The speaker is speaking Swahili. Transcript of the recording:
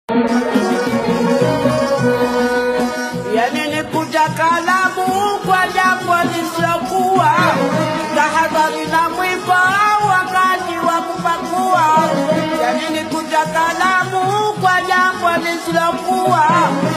yani ni kuja kalamu kwa jambo lisilokuwa tahadhari na mwiba wakati wa kupakua yani ni kuja kalamu kwa jambo lisilokuwa